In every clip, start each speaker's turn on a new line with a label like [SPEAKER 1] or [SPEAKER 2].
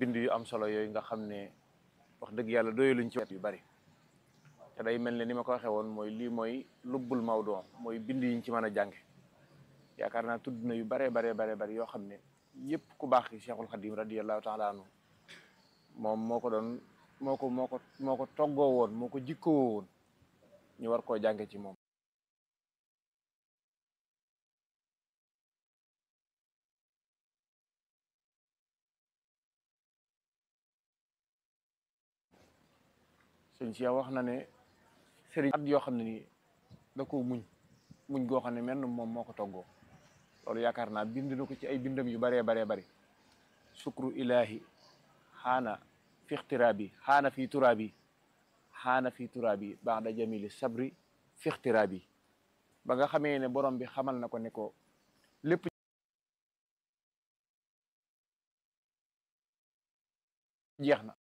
[SPEAKER 1] bind yu am solo yooyu nga xam ne wax dëgg yàlla doyaluñ ci wet yu bari te day mel ne ni ma ko waxee woon mooy lii mooy lubbul mawdu mooy bind yiñ ci mën a jànge yaakaar naa tudd na yu bare bare bare bari yoo xam ne yëpp ku baax ki Cheikhul Khadim radiyallahu taala anhu moom moo ko doon moo ko moo ko moo ko toggoo woon moo ko jikkoo woon ñu war koo jànge ci moom sëñ si wax na ne sëriñ at yoo xam ne nii da ko muñ muñ goo xam ne menn moom moo ko toggoo loolu yaakaar naa bind na ko ci ay bindam yu baree baree bari sukru ilahi xaana fi ixtiraabi xaana fi turaabi xaana fi turaabi ba'da jamili sabri fi ixtiraabi ba nga xamee ne borom bi xamal na ko ne ko lépp jeex na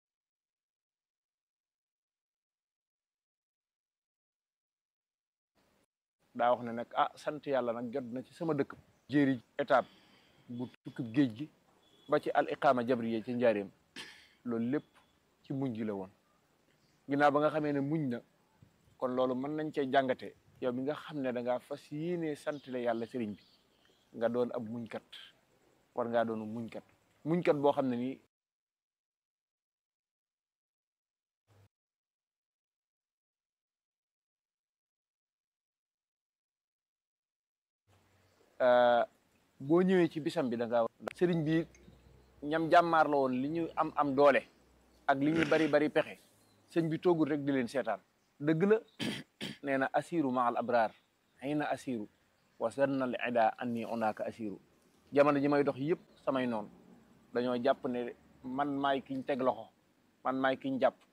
[SPEAKER 1] daa wax ne nag ah sant yàlla nag jot na ci sama dëkk jéeri étape bu tukkib géej gi ba ci al iqaama jabriye ci njaareem loolu lépp ci muñ gi la woon ginnaaw ba nga xamee ne muñ na kon loolu mën nañ cee jàngate yow mi nga xam ne da ngaa fas yéene sant la yàlla sëriñ bi nga doon ab muñkat war ngaa doon muñkat muñkat boo xam ne nii boo ñëwee ci bisam bi da ngaa sëriñ bi ñam jàmmaar la woon li ñu am am doole ak li ñu bari bari pexe sëñ bi toogul rek di leen seetaan dëgg la nee na asiru ma al abraar xëy na asiru wasanna al ida anni onaaka asiru jamono ji may dox yëpp samay noonu dañoo jàpp ne man maay kiñ teg loxo man maay kiñ jàpp